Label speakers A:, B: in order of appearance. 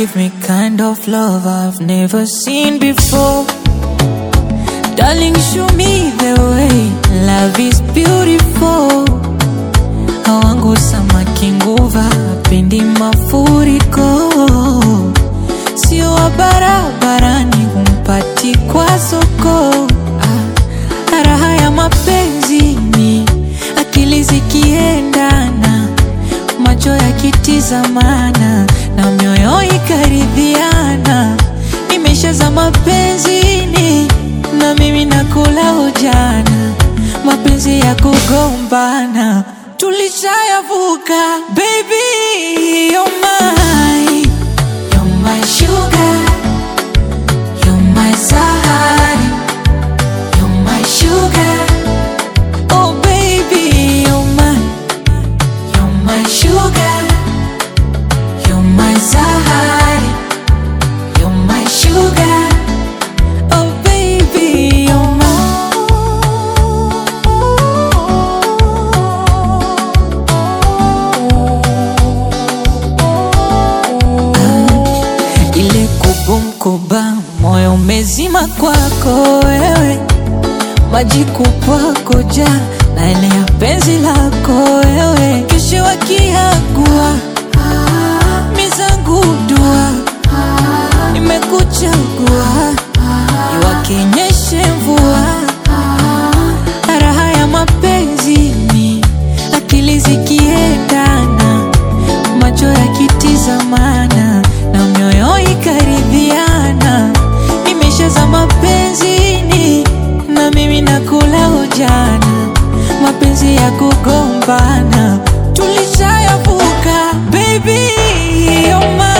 A: give me kind of love I've never seen before. Darling, show me the way. Love is beautiful. Hawangu samaki nguva, pendi mafuriko. Sio wa barabarani, humpati kwa soko. Ah, raha ya mapenzi ni akili zikiendana, macho yakitizamana na mioyo ikaridhiana. Nimeshaza mapenzini na mimi nakula ujana, mapenzi ya kugombana tulishayavuka. Baby, you're mine, you're my sugar, you're my sahari, you're my sugar. Oh baby, you're mine, you're my sugar, you're my sahari, you're my sugar. Oh baby, you're mine. Ile kubumkuba moyo umezima kwako wewe, maji kupwako ja na ile ya penzi lako wewe, kesho wakiagua mizangu dua nimekuchagua iwakenyeshe mvua raha ya mapenzi ni akili zikiendana macho yakitizamana na mioyo ikaridhiana nimeshaza mapenzini na mimi nakula ujana mapenzi ya kugombana tulishayavuka baby you're mine.